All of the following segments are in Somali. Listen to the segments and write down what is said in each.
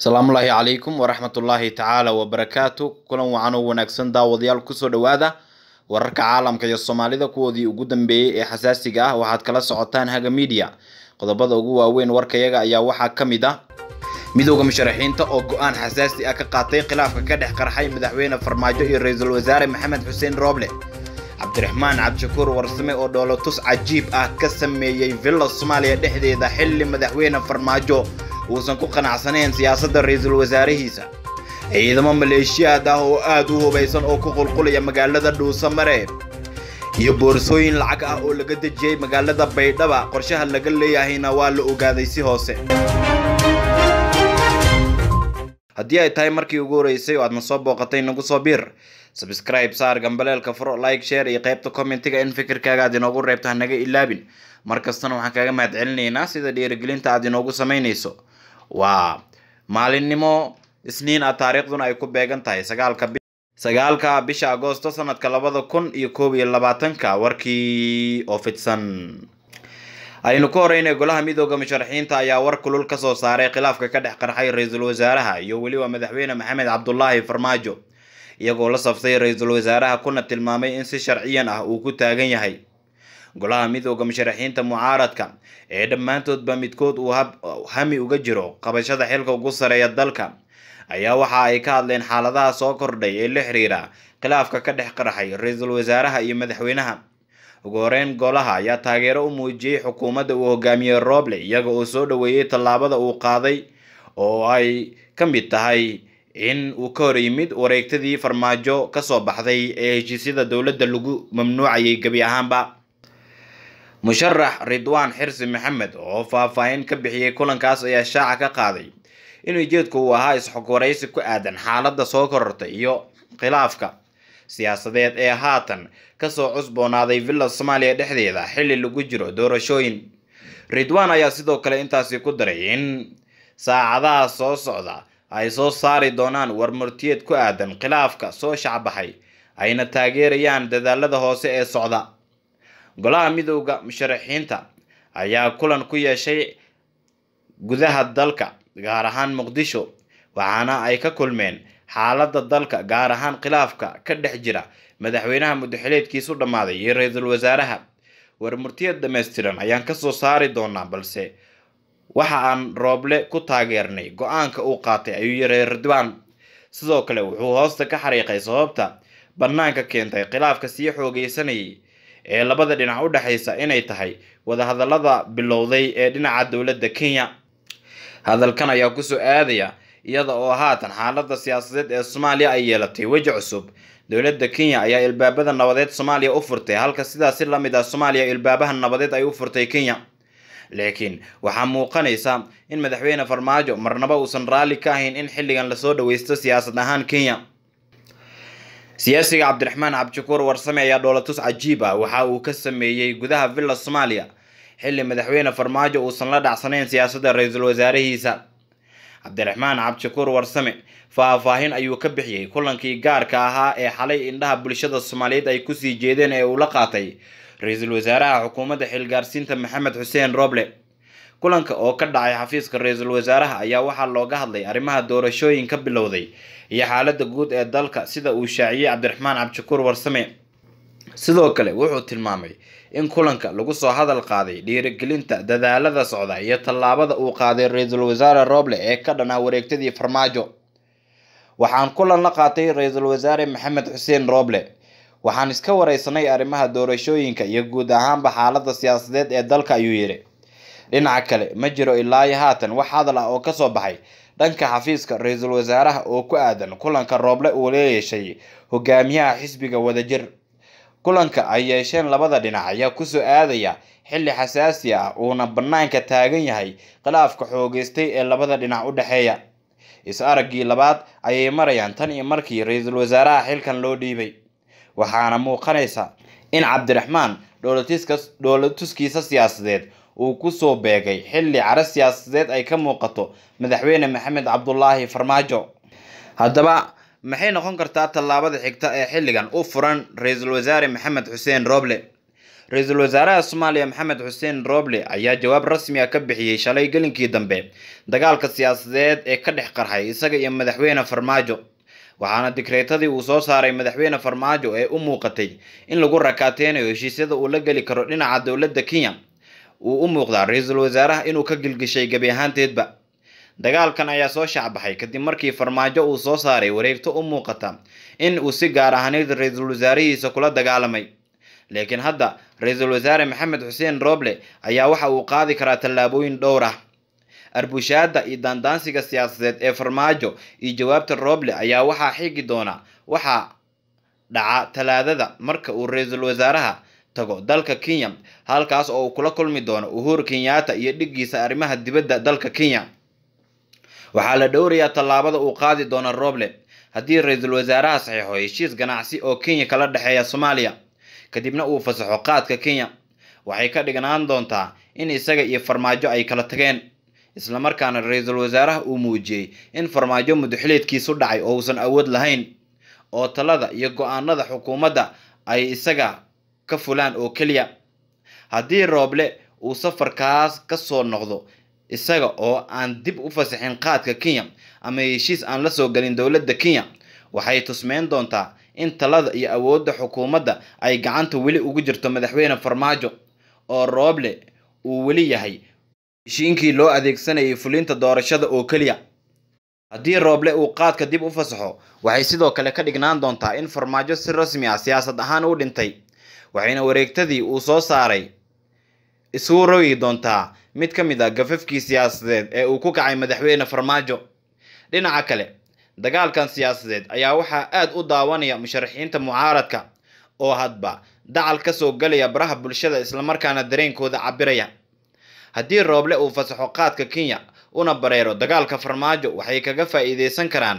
asalaamullaahi calaykum waraxmatullaahi tacaala wabarakaatu kulan wacan oo wanaagsan daawadayaal kusoo dhowaada wararka caalamka iyo soomaalida kuwoodii ugu dambeeyey ee xasaasiga ah waxaad kala socotaan haga miidiya qodobada ugu waaweyn warkayaga ayaa waxaa ka mid ah midooda musharaxiinta oo go-aan xasaasi ah ka qaatay khilaafka ka dhex qarxay madaxweyne farmaajo iyo ra-iisul wasaare maxamed xuseen rooble cabdiraxmaan cabdishakuur warsame oo dhoolotus cajiib ah ka sameeyey villa soomaaliya dhexdeeda xilli madaxweyne farmaajo uusan ku qanacsanayn siyaasadda ra-iisul wasaarihiisa ciidamo maleeshiyaad ah oo aad u hubaysan oo ku qulqulaya magaalada dhuusamare iyo boorsooyin lacag ah oo laga dejiyey magaalada baydhaba qorshaha laga leeyahayna waa la ogaaday si hoose haddii ay tahay markii ugu horeysay oo aadna soo booqatay nagu soo biir sabscribe saar gambaleelka furo like share iyo qaybta commentiga in fikirkaaga aad inoogu reebto hanaga ilaabin mar kastana waxaan kaaga mahad celinaynaa sida dhiirigelinta aad inoogu samaynayso waa maalinimo isniin ah taariikhduna ay ku beegan tahay sagaalka sagaalka bisha agoosto sanadka labada kun iyo koob iyo labaatanka warkii oo fidsan aynu ka horeynay golaha midooda musharaxiinta ayaa war kulul kasoo saaray khilaafka ka dhex qarxay ra-iisul wasaaraha iyo weliba madaxweyne maxamed cabdulaahi farmaajo iyagoo la saftay ra-iisul wasaaraha kuna tilmaamay in si sharciyan ah uu ku taagan yahay golaha midooda musharaxiinta mucaaradka ee dhammaantoodba midkood uu hami uga jiro qabashada xilka ugu sareeya dalka ayaa waxa ay ka hadleen xaaladaha soo kordhay ee la xiriira khilaafka ka dhex qarxay ra-iisul wasaaraha iyo madaxweynaha ugu horeyn golaha ayaa taageero u muujiyey xukuumadda uu hogaamiyey rooble iyaga oo soo dhoweeyey tallaabada uu qaaday oo ay ka mid tahay in uu ka hor yimid wareegtadii farmaajo kasoo baxday ee heshiisyada dowladda lagu mamnuucayay gebi ahaanba musharax ridwaan xirsi maxamed oo faahfaahin ka bixiyey kulankaas ayaa shaaca ka qaaday in ujeedku uu ahaa isxog waraysi ku aadan xaaladda soo korortay iyo khilaafka siyaasadeed ee haatan kasoo cusboonaaday villa soomaaliya dhexdeeda xilli lagu jiro doorashooyin ridwaan ayaa sidoo kale intaasi ku daray in saacadaha soo socda ay soo saari doonaan warmurtiyeed ku aadan khilaafka soo shacbaxay ayna taageerayaan dadaalada hoose ee socda golaha midooda musharaxiinta ayaa kulan ku yeeshay gudaha dalka gaar ahaan muqdisho waxaana ay ka kulmeen xaaladda dalka gaar ahaan khilaafka ka dhex jira madaxweynaha muddaxileedkiisu dhammaaday iyo ra-iisul wasaaraha warmurtiyad dhammaystiran ayaan kasoo saari doonaa balse waxa aan rooble ku taageernay go-aanka uu qaatay ayuu yihi ridwaan sidoo kale wuxuu hoosta ka xariiqay sababta bannaanka keentay khilaafka sii xoogeysanayay ee labada dhinac u dhexaysa inay tahay wadahadallada bilowday ee dhinaca dowladda kenya hadalkan ayaa kusoo aadaya iyada oo haatan xaaladda siyaasadeed ee soomaaliya ay yeelatay weji cusub dowladda kenya ayaa ilbaabada nabadeed soomaaliya u furtay halka sidaasi la mid ah soomaaliya ilbaabaha nabadeed ay u furtay kenya laakiin waxaa muuqanaysa in madaxweyne farmaajo marnaba uusan raalli ka ahayn in xilligan lasoo dhaweysto siyaasad ahaan kenya siyaasiga cabdiraxmaan cabdishakuur warsame ayaa dhoolatus cajiib ah waxa uu ka sameeyey gudaha villa soomaaliya xilli madaxweyne farmaajo uusan la dhacsanayn siyaasadda ra-iisul wasaarihiisa cabdiraxmaan cabdishakuur warsame faahfaahin ayuu ka bixiyey kulankii gaarka ahaa ee xalay indhaha bulshada soomaaliyeed ay kusii jeedeen ee uu la qaatay ra-iisul wasaaraha xukuumadda xilgaarsiinta maxamed xuseen roble kulanka oo ka dhacay xafiiska ra-iisul wasaaraha ayaa waxaa looga hadlay arrimaha doorashooyin ka bilowday iyo xaaladda guud ee dalka sida uu shaaciyey cabdiraxmaan cabdishakuur warsame sidoo kale wuxuu tilmaamay in kulanka lagu soo hadal qaaday dhiirigelinta dadaalada socda iyo tallaabada uu qaaday ra-iisul wasaare rooble ee ka dhanaa wareegtadii farmaajo waxaan kulan la qaatay ra-iisul wasaare maxamed xuseen rooble waxaan iska wareysanay arrimaha doorashooyinka iyo guud ahaanba xaaladda siyaasadeed ee dalka ayuu yidhi dhinaca kale ma jiro ilaa iyo haatan wax hadal ah oo kasoo baxay dhanka xafiiska ra-iisul wasaaraha oo ku aadan kulanka rooble uu la yeeshay hogaamiyaha xisbiga wadajir kulanka ay yeesheen labada dhinac ayaa kusoo aadaya xilli xasaasi ah uuna bannaanka taagan yahay khilaafka xoogeystay ee labada dhinac u dhexeeya is araggii labaad ayay marayaan tan iyo markii ra-iisul wasaaraha xilkan loo dhiibay waxaana muuqanaysa in cabdiraxmaan dhoolatuskiisa siyaasadeed uu kusoo beegay xilli caro siyaasadeed ay ka muuqato madaxweyne maxamed cabdulaahi farmaajo haddaba maxay noqon kartaa tallaabada xigta ee xilligan u furan ra-iisul wasaare maxamed xuseen rooble ra-iisul wasaaraha soomaaliya maxamed xuseen roble ayaa jawaab rasmi ah ka bixiyey shalay gelinkii dambe dagaalka siyaasadeed ee ka dhex qarxay isaga iyo madaxweyne farmaajo waxaana digreetadii uu soo saaray madaxweyne farmaajo ee u muuqatay in lagu rakaateynayo heshiisyada uu la geli karo dhinaca dowladda kenya uu u muuqdaa ra-iisul wasaaraha inuu ka gilgishay gebi ahaanteedba dagaalkan ayaa soo shacbaxay kadib markii farmaajo uu soo saaray wareegto u muuqata in uu si gaar ahaaneyd ra-iisul wasaarihiisa kula dagaalamay laakiin hadda ra-iisul wasaare maxamed xuseen roble ayaa waxa uu qaadi karaa tallaabooyin dhowr ah arbushaada iyo daandaansiga siyaasadeed ee farmaajo iyo jawaabta roble ayaa waxaa xigi doona waxaa dhaca talaadada marka uu ra-iisul wasaaraha tago dalka kenya halkaas oo uu kula kulmi doono uhuru kenyatta iyo dhiggiisa arrimaha dibadda dalka kenya waxaa la dhowrayaa tallaabada uu qaadi doono roble haddii ra-iisul wasaaraha saxiixo heshiis ganacsi oo kenya kala dhexeeya soomaaliya kadibna uu fasaxo qaadka kenya waxay ka dhignaan doontaa in isaga iyo farmaajo ay kala tageen islamarkaana ra-iisul wasaaraha uu muujiyey in farmaajo mudaxileedkiisu dhacay oo uusan awood lahayn oo talada iyo go-aanada xukuumadda ay isaga ka fulaan oo keliya haddii rooble uu safarkaas ka soo noqdo isaga oo aan dib u fasaxin qaadka kenya ama heshiis aan la soo gelin dowladda kenya waxay tusmeyn doontaa in talada iyo awoodda xukuumadda ay gacanta weli ugu jirto madaxweyne farmaajo oo rooble uu weli yahay heshiinkii loo adeegsanayay fulinta doorashada oo keliya haddii rooble uu qaadka dib u fasaxo waxay sidoo kale ka dhignaan doontaa in farmaajo si rasmi ah siyaasad ahaan u dhintay waxayna wareegtadii uu soo saaray isugu rogi doontaa mid ka mid ah gafafkii siyaasadeed ee uu ku kacay madaxweyne farmaajo dhinaca kale dagaalkan siyaasadeed ayaa waxaa aad u daawanaya musharaxiinta mucaaradka oo hadba dacal ka soo galaya baraha bulshada islamarkaana dareenkooda cabiraya haddii rooble uu fasaxo qaadka kenya una bareero dagaalka farmaajo waxay kaga faa'iideysan karaan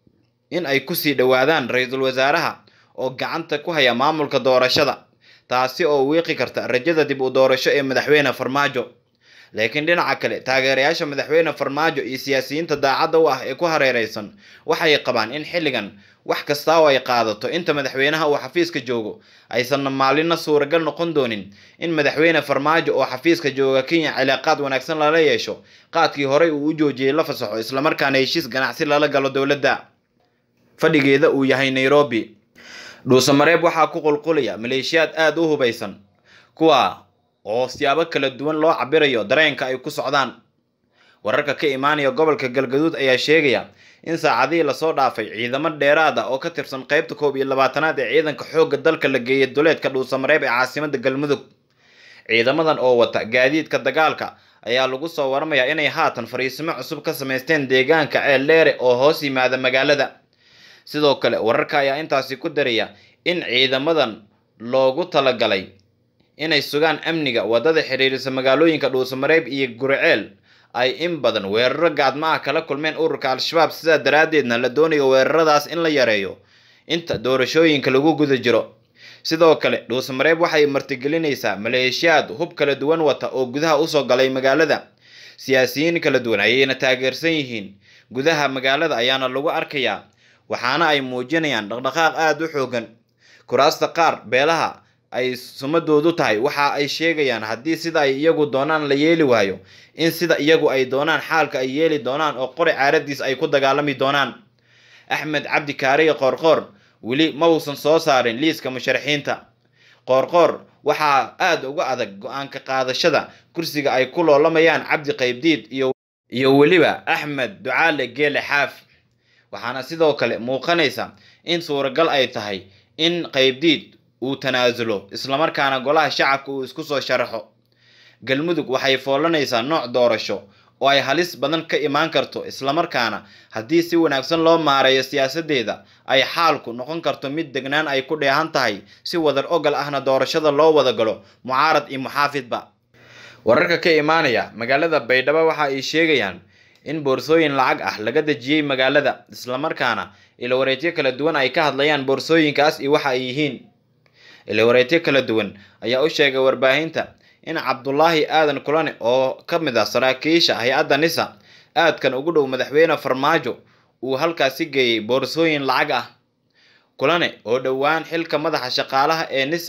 in ay kusii dhowaadaan ra-iisul wasaaraha oo gacanta ku haya maamulka doorashada taasi oo wiiqi karta rajada dib u doorasho ee madaxweyne farmaajo laakiin dhinaca kale taageerayaasha madaxweyne farmaajo iyo siyaasiyiinta daacadda u ah ee ku hareereysan waxay qabaan in xilligan wax kasta oo ay qaadato inta madaxweynaha uu xafiiska joogo aysanna maalina suuragal noqon doonin in madaxweyne farmaajo oo xafiiska jooga kenya cilaaqaad wanaagsan lala yeesho qaadkii horey uu u joojiyey la fasaxo islamarkaana heshiis ganacsi lala galo dowladda fadhigeeda uu yahay nairobi dhuusamareeb waxaa ku qulqulaya maleeshiyaad aada u hubaysan kuwa oo siyaabo kala duwan loo cabirayo dareenka ay ku socdaan wararka ka imaanaya gobolka galgaduud ayaa sheegaya in saacadihii lasoo dhaafay ciidamo dheeraad ah oo ka tirsan qeybta koob iyo labaatanaad ee ciidanka xoogga dalka la geeyay duleedka dhuusamareeb ee caasimada galmudug ciidamadan oo wata gaadiidka dagaalka ayaa lagu soo waramayaa inay haatan fariisimo cusub ka samaysteen deegaanka ceel dheere oo hoos yimaada magaalada sidoo kale wararka ayaa intaasi ku daraya in ciidamadan loogu talagalay inay sugaan amniga waddada xiriirisa magaalooyinka dhuusamareeb iyo guriceel ay in badan weeraro gaadma ah kala kulmeen ururka al-shabaab sidaa daraaddeedna la doonayo weeraradaas in la yareeyo inta doorashooyinka lagu guda jiro sidoo kale dhuusamareeb waxay martigelinaysaa maleeshiyaad hub kala duwan wata oo gudaha usoo galay magaalada siyaasiyiin kala duwan ayayna taageersan yihiin gudaha magaalada ayaana lagu arkayaa waxaana ay muujinayaan dhaqdhaqaaq aada u xoogan kuraasta qaar beelaha ay sumadoodu tahay waxa ay sheegayaan haddii sida ay iyagu doonaan la yeeli waayo in sida iyagu ay doonaan xaalka ay yeeli doonaan oo qori caaradiis ay ku dagaalami doonaan axmed cabdi kaariye qoorqoor weli ma uusan soo saarin liiska musharaxiinta qoorqoor waxaa aada uga adag go-aanka qaadashada kursiga ay ku loolamayaan cabdi qaybdiid iyo iyo weliba axmed ducaale geele xaaf waxaana sidoo kale muuqanaysa in suuragal ay tahay in qaybdiid uu tanaasulo islamarkaana golaha shacabka uu isku soo sharaxo galmudug waxay foolanaysaa nooc doorasho oo ay halis badan ka imaan karto islamarkaana haddii si wanaagsan loo maareeyo siyaasadeeda ay xaalku noqon karto mid degnaan ay ku dheehan tahay si wadar ogal ahna doorashada loo wada galo mucaarad iyo muxaafidba wararka ka imaanaya magaalada baydhabo waxa ay sheegayaan in boorsooyin lacag ah laga dejiyey magaalada islamarkaana ilawareedyo kala duwan ay ka hadlayaan boorsooyinkaas iyo waxa ay yihiin ilawareedyo kala duwan ayaa u sheegay warbaahinta in cabdulaahi aadan kulane oo ka mid ah saraakiisha hay-adda nisa aadkan ugu dhow madaxweyne farmaajo uu halkaasi geeyey boorsooyin lacag ah kulane oo dhowaan xilka madaxa shaqaalaha ee nisa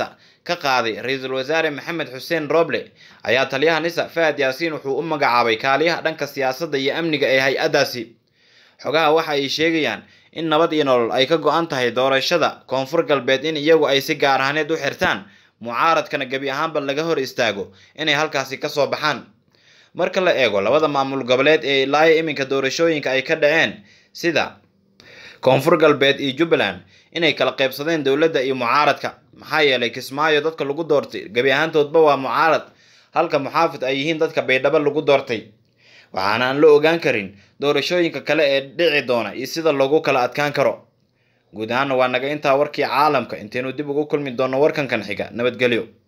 ka qaaday ra-iisul wasaare maxamed xuseen roble ayaa taliyaha nisa fahad yaasiin wuxuu u magacaabay kaaliyaha dhanka siyaasadda iyo amniga ee hay-addaasi xogaha waxa ay sheegayaan in nabad iyo nolol ay ka go-an tahay doorashada koonfur galbeed in iyagu ay si gaar ahaaneed u xirtaan mucaaradkana gebi ahaanba laga hor istaago inay halkaasi kasoo baxaan marka la eego labada maamul goboleed ee ilaayo iminka doorashooyinka ay ka dhaceen sida koonfur galbeed iyo jubbaland inay kala qaybsadeen dowladda iyo mucaaradka maxaa yeelay kismaayo dadka lagu doortay gebi ahaantoodba waa mucaarad halka muxaafid ay yihiin dadka baydhabo lagu doortay waxaana aan la ogaan karin doorashooyinka kale ee dhici doona iyo sida loogu kala adkaan karo guud ahaana waa naga intaa warkii caalamka intaynu dib ugu kulmi doonno warkankan xiga nabadgelyo